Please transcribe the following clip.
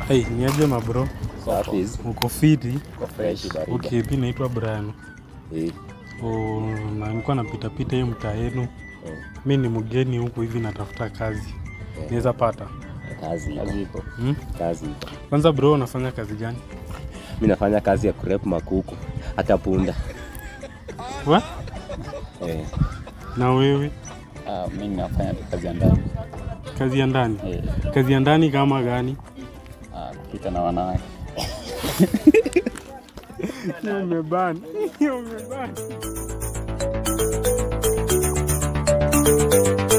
Hey, niaje mabro? Safi hizi. Uko fiti? Kwa fresh barida. Okay, mi naitwa Brian. Eh. Oh, na nilikuwa napita pita hii mtaa yenu. eh, Mi ni mgeni huku hivi natafuta kazi. Naweza pata? Kazi Kazi iko. iko. Hmm? Kazi iko. Kwanza bro, unafanya kazi gani? Mimi nafanya kazi ya kurep makuku hata punda. Wa? Eh. Na wewe? Ah, mimi nafanya kazi ya ndani. Kazi ya ndani? Eh, Kazi ya ndani kama gani? ah, kupita na wanawake. Umebani. Umebani.